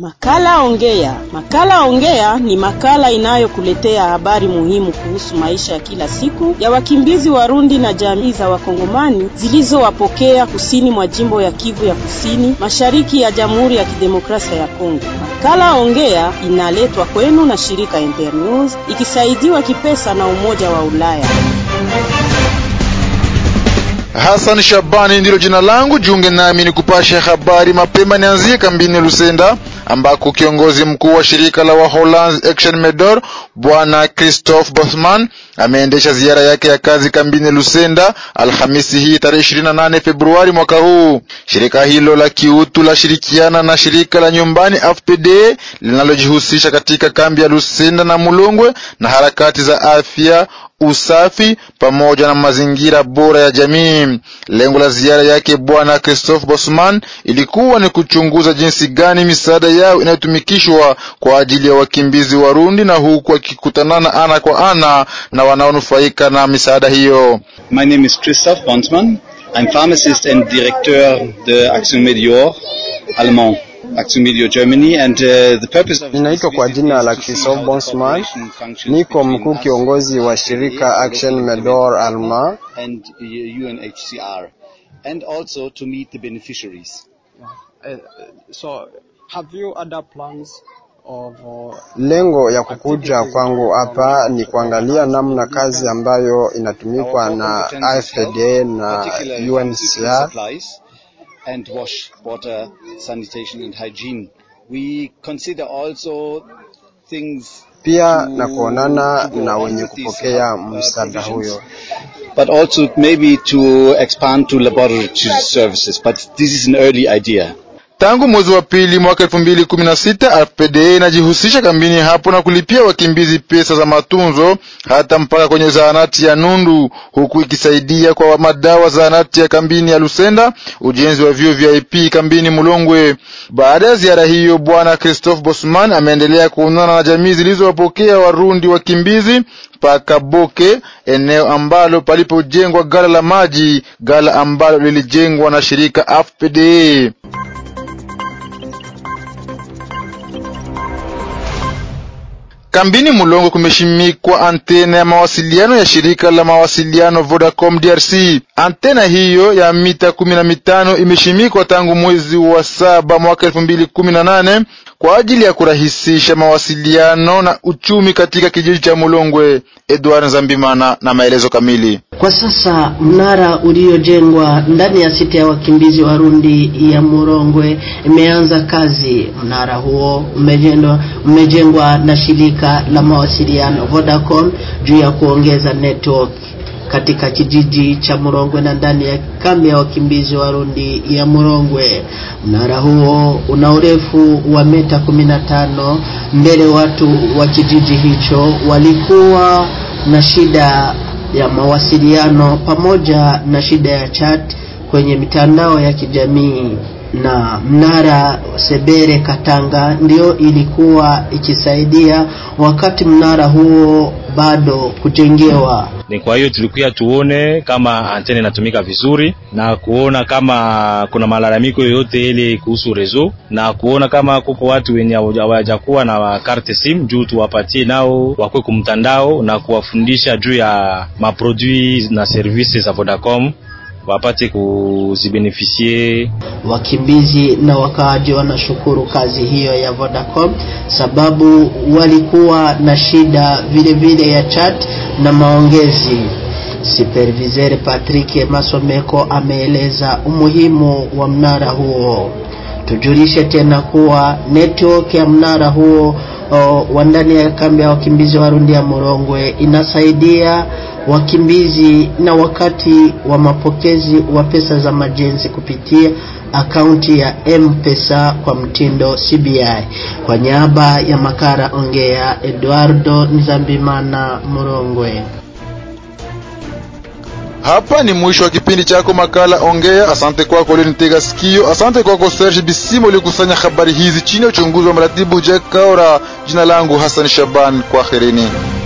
Makala Ongea. Makala Ongea ni makala inayokuletea habari muhimu kuhusu maisha ya kila siku ya wakimbizi Warundi na jamii za Wakongomani zilizowapokea kusini mwa jimbo ya Kivu ya Kusini, mashariki ya Jamhuri ya Kidemokrasia ya Kongo. Makala Ongea inaletwa kwenu na shirika Internews ikisaidiwa kipesa na Umoja wa Ulaya. Hassan Shabani ndilo jina langu. Jiunge nami ni kupasha habari mapema. Nianzie kambini Lusenda ambako kiongozi mkuu wa shirika la Waholanzi Action Medor bwana Christophe Bosman ameendesha ziara yake ya kazi kambini Lusenda Alhamisi hii tarehe 28 Februari mwaka huu. Shirika hilo la kiutu la shirikiana na shirika la nyumbani AFPD linalojihusisha katika kambi ya Lusenda na Mulongwe na harakati za afya usafi pamoja na mazingira bora ya jamii. Lengo la ziara yake bwana Christophe Bosman ilikuwa ni kuchunguza jinsi gani misaada yao inayotumikishwa kwa ajili ya wakimbizi Warundi, na huku akikutanana ana kwa ana na wanaonufaika na misaada hiyo. My name is Christophe Bonsman. I'm pharmacist and directeur de Action Medior Allemand. Action Media Germany and uh, the purpose of Ninaitwa kwa jina la Christophe Bonsman, niko mkuu kiongozi wa shirika Action Medor Alma and UNHCR and also to meet the beneficiaries. Uh, so have you other plans of uh, Lengo ya kukuja kwangu hapa ni kuangalia namna kazi ambayo inatumikwa na AFPD na UNHCR and wash water sanitation and hygiene. We consider also things pia na kuonana na wenye kupokea msaada huyo, but also maybe to expand to laboratory services but this is an early idea. Tangu mwezi wa pili mwaka elfu mbili kumi na sita AFPD inajihusisha kambini hapo na kulipia wakimbizi pesa za matunzo hata mpaka kwenye zahanati ya Nundu, huku ikisaidia kwa madawa zahanati ya kambini ya Lusenda, ujenzi wa vyuo vya IP kambini Mulongwe. Baada ya ziara hiyo, bwana Christophe Bosman ameendelea kuonana na jamii zilizowapokea Warundi wakimbizi paka Boke, eneo ambalo palipojengwa gala la maji, gala ambalo lilijengwa na shirika AFPD. Kambini Mulongo kumeshimikwa antena ya mawasiliano ya shirika la mawasiliano Vodacom DRC. Antena hiyo ya mita kumi na mitano imeshimikwa tangu mwezi wa saba mwaka elfu mbili kumi na nane kwa ajili ya kurahisisha mawasiliano na uchumi katika kijiji cha Mulongwe. Edward Nzambimana na maelezo kamili. Kwa sasa mnara uliojengwa ndani ya sita ya wakimbizi Warundi ya Murongwe imeanza kazi. Mnara huo umejengwa, umejengwa na shirika la mawasiliano Vodacom juu ya kuongeza network katika kijiji cha Murongwe na ndani ya kambi ya wakimbizi Warundi ya Murongwe. Mnara huo una urefu wa mita kumi na tano. Mbele watu wa kijiji hicho walikuwa na shida ya mawasiliano pamoja na shida ya chat kwenye mitandao ya kijamii na mnara Sebere Katanga ndio ilikuwa ikisaidia wakati mnara huo bado kujengewa. Ni kwa hiyo tulikuya tuone kama antene inatumika vizuri na kuona kama kuna malalamiko yoyote ile kuhusu rezo na kuona kama kuko watu wenye hawajakuwa na karte sim juu tuwapatie nao wakwe kumtandao na kuwafundisha juu ya maprodui na servisi za Vodacom wapate kuzibenefisie. Wakimbizi na wakaaji wanashukuru kazi hiyo ya Vodacom sababu walikuwa na shida vile vile ya chat na maongezi. Superviseur Patrick Masomeko ameeleza umuhimu wa mnara huo. Tujulishe tena kuwa network ya mnara huo wa ndani ya kambi ya wakimbizi Warundi ya Murongwe inasaidia wakimbizi na wakati wa mapokezi wa pesa za majenzi kupitia akaunti ya M-Pesa kwa mtindo CBI. Kwa niaba ya Makara Ongea, Eduardo Nzambimana, Murongwe. Hapa ni mwisho wa kipindi chako makala Ongea. Asante kwako ulinitega sikio. Asante kwako Serge Bisimo ulikusanya habari hizi chini ya uchunguzi wa mratibu Jack Kaora. Jina langu Hassan Shaban, kwaherini.